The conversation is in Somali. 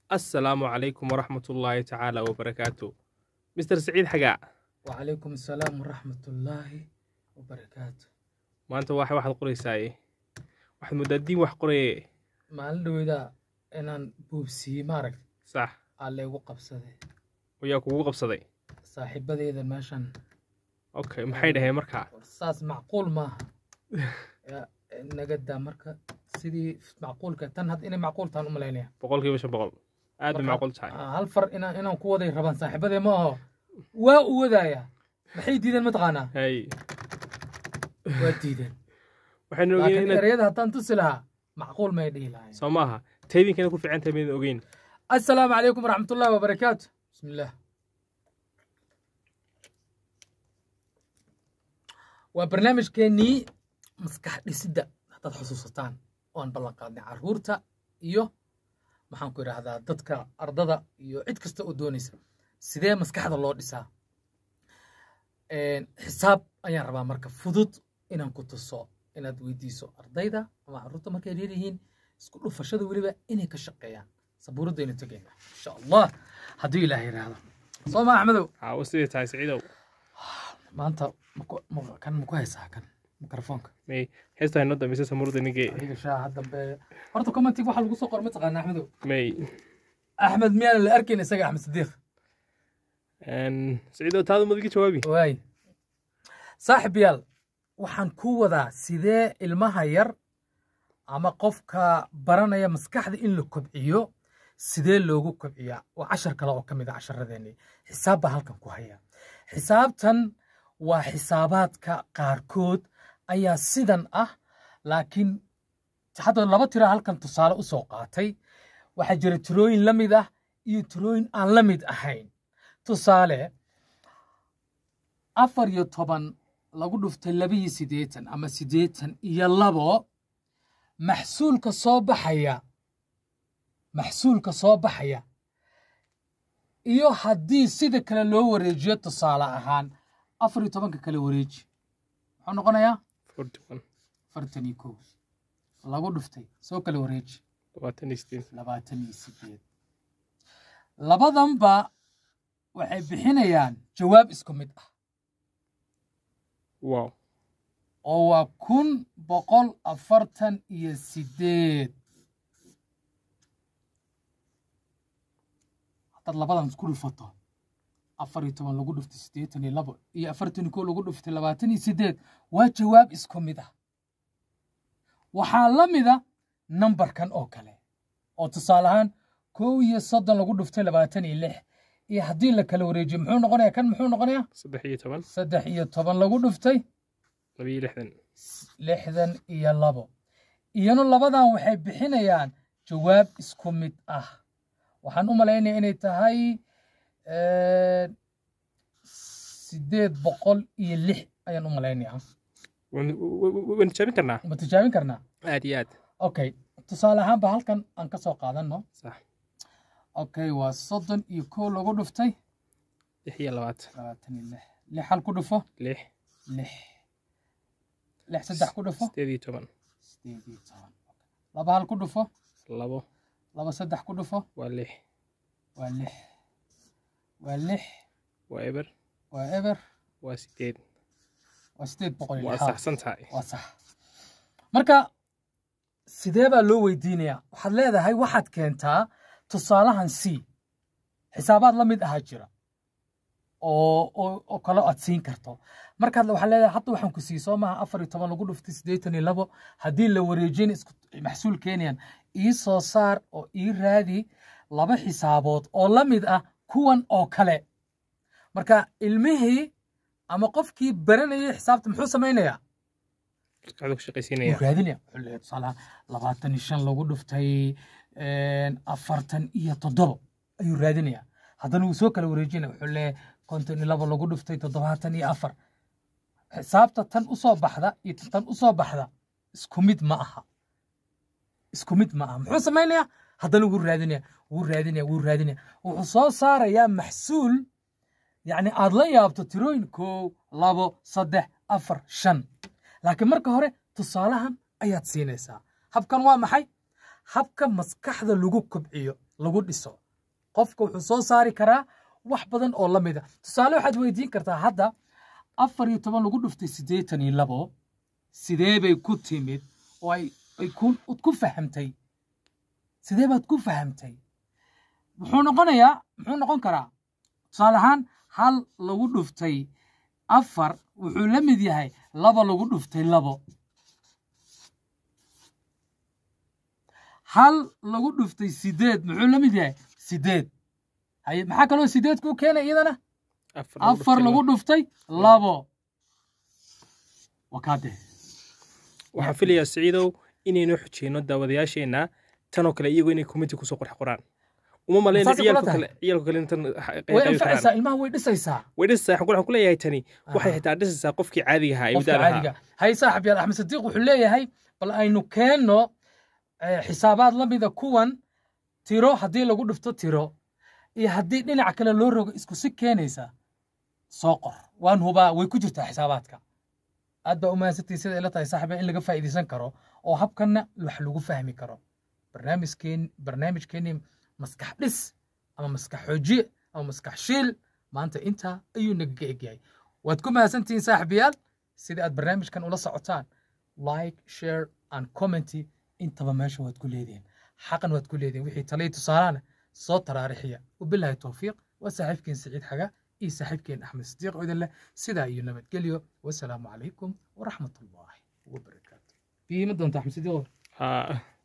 assalaamu calaykum waraxmat ullaahi tacaala wabarakaatu mister siciid xagaa وعليكم السلام ورحمة الله وبركاته maanta waxa waxaad qoraysaaye waxaad moodaa diin wax qoraye maalin dhaweyda inaan buubsiiyey maaragta sax aa laygu qabsaday ayaa kugu qabsaday saaxiibadeeda meeshan okay maxay dhaheen markaa saas macquul maaha Ya, naga daa marka sidii macquulka tan hadda inay macquul tahan u malaynaya boqolkiiba shan boqol aad bay Marka- macquul tahay Ah, hal far inaan inaan ku waday rabaan saaxiibadee ma aho waa u wadaaya maxay diideen mataqaanaa hay waa diideen waxaynu ogeyn laakiin inaad ereyada haddaan tusi lahaa macquul may dhihi lahayn soo maaha taydinkeena ku fiican tahay maydin ogeyn السلام عليكم ورحمة الله وبركاته بسم الله وبرنامج كيني مسكح ديسيدا هداد حسوستان وان بلان قادني عرورتا iyo maxaan ku idhaahdaa dadka ardada iyo cid kasta oo doonaysa sidee maskaxda loo dhisaa Een, xisaab ayaan rabaa marka fudud inaan ku tuso inaad weydiiso ardayda ama caruurta markay leeyihiin isku dhufashada weliba inay ka shaqeeyaan sabuuradaynu tegayna insha allah hadduu ilaah yidhaahdo soo ma axmedow caawo sidii tahay siciidow maanta maku- ma- kan maku haysaa kan mikrofoonka may heesta haynoo dambaysa samurda nigee adiga shaaha dambe horta commentig waxa lagu soo qor ma taqaana axmedow may axmed miyaan la arkayn isaga axmed sadiiq siciidow taadu madiga jawaabi waay saaxib yaal waxaan ku wadaa sidee ilmaha yar ama qofka baranaya maskaxda in la kobciyo sidee loogu kobciyaa waa cashar kale oo ka mid a casharadeenii xisaab baa halkan ku haya xisaabtan waa xisaabaadka qaarkood ayaa sidan ah laakiin hadda laba tira halkan tusaale u soo qaatay waxaa jira tirooyin la mid ah iyo tirooyin aan la mid ahayn tusaale afar iyo toban lagu dhuftay labiyo siddeetan ama siddeetan iyo labo maxsuulka soo baxaya maxsuulka soo baxaya iyo haddii sida kale loo wareejiyo tusaale ahaan afar iyo tobanka kale wareeji muxuu noqonayaa forty one afartan iyo kow lagu dhuftay soo kale wareeji labaatan iyo sideed labaatan iyo sideed labadanba waxay bixinayaan jawaab isku mid ah wow oo waa kun boqol afartan iyo sideed haddaad labadan isku dhufato afar iyo toban lagu dhuftay siddeetan iyo labo iyo afartan iyo kow lagu dhuftay labaatan iyo sideed waa jawaab isku mid ah waxaa la mida nambarkan oo kale oo tusaale ahaan kow iyo soddon lagu dhuftay labaatan iyo lix iyo haddii la kala wareejiyo muxuu noqonayaa kan muxuu noqonayaa saddex iyo toban saddex iyo toban lagu dhuftay laba iyo lixdan lixdan iyo labo iyana labadan waxay bixinayaan jawaab isku mid ah waxaan u malaynaya inay tahay eh, sideed boqol iyo lix ayaan u malaynaya waan waan tijaabin karnaa ma tijaabin karnaa aad iyo aad okay tusaale ahaanba halkan aan ka soo qaadanno sax okay waa soddon iyo kow lagu dhuftay lix iyo labaatan labaatan iyo lix lix hal ku dhufo lix lix lix saddex ku dhufo sideed iyo toban sideed iyo toban laba hal ku dhufo labo laba saddex ku dhufo waa lix waa lix waa lix waa eber waa eber waa sideed waa sideed boqol iyo waa lixaad saxsan tahay waa sax marka sidee baa loo weydiinayaa waxaad leedahay waxaad keentaa tusaalahan c xisaabaad la mid ahaa jira oo oo oo kale aad siin karto markaad waxaad leedahay hadda waxaan ku sii soo maaha afar iyo toban lagu dhuftay siddeetan iyo labo haddii la wareejin isku maxsuul keenayaan ii soo saar oo ii raadi laba xisaabood oo la mid ah kuwan oo kale marka ilmihii ama qofkii baranayay xisaabta muxuu samaynayaa maskaxda ku shaqaysiinaya wuu raadinaya wuxuu leeyahay tusaalaha labaatan iyo shan lagu dhuftay afartan iyo toddobo ayuu raadinaya haddana wuu soo kala wareejinaya wuxuu leeyahay konton iyo labo lagu dhuftay toddobaatan iyo afar xisaabta tan usoo baxda iyo tan usoo baxda isku mid ma aha isku mid ma aha muxuu samaynayaa haddana wuu raadinaya wuu raadinaya wuu raadinaya wuxuu soo saarayaa maxsuul yacni aad la yaabto tirooyin kow labo saddex afar shan laakiin marka hore tusaalahan ayaad siinaysaa habkan waa maxay habka maskaxda lagu kobciyo lagu dhiso qofka wuxuu soo saari karaa wax badan oo la mida tusaale waxaad weydiin kartaa hadda afar iyo toban lagu dhuftay siddeetan iyo labo sidee bay ku timid oo ay ay ku ku fahamtay sidee baad ku fahamtay muxuu noqonayaa muxuu noqon karaa tusaale ahaan hal lagu dhuftay afar wuxuu la mid yahay laba lagu dhuftay labo hal lagu dhuftay sideed muxuu la mid yahay sideed haye maxaa kaloo sideed kuu keenay iyadana afar lagu dhuftay labo wakaade waxaan filayaa siciidow inaynu xujeyno daawadayaasheenna tanoo kale iyagu inay committee kusoo qorx qoraan uma malayna Saasay kula ciyaalka tahay. kale ciyaalka kale intan way anfacaysaa ilmaha way dhisaysaa way dhisaysaa waxaan ku- waxaan ku leeyahay tani waxay Aha. xitaa dhisaysaa qofkii caadiga ahaa ee qofka midaad ahaa caadiga hay saaxib yaal axmed sadiiq wuxuu leeyahay bal aynu keenno eh, xisaabaad la mida kuwan tiro haddii lagu dhufto tiro iyo haddii dhinac kale loo rogo isku si keenaysa soo qor waan hubaa way ku jirtaa xisaabaadka aad baa u mahadsantihin sida ila tahay saaxiba in laga faa'iidaysan karo oo habkanna wax lagu fahmi karo barnaamijkeen barnaamijkeenii maskax dhis ama maskax xoojiye ama maskax shiil maanta intaa ayuu nagaga egyahay waad ku mahadsantihiin saaxibayaal sida aad barnaamijkan ula socotaan like share and commenty intaba meesha waad ku leedihiin xaqan waad ku leedihiin wixii talay tusaalaana soo taraarixiya wabilaahi towfiiq waa saaxiibkeen saciid xaga iyo saaxiibkeen axmed sadiiq oo idin leh sidaa iyo nabadgelyo wasalaamu calaykum waraxmat ullaahi wabarakaatu biima doonta axmed sadiiq Haa.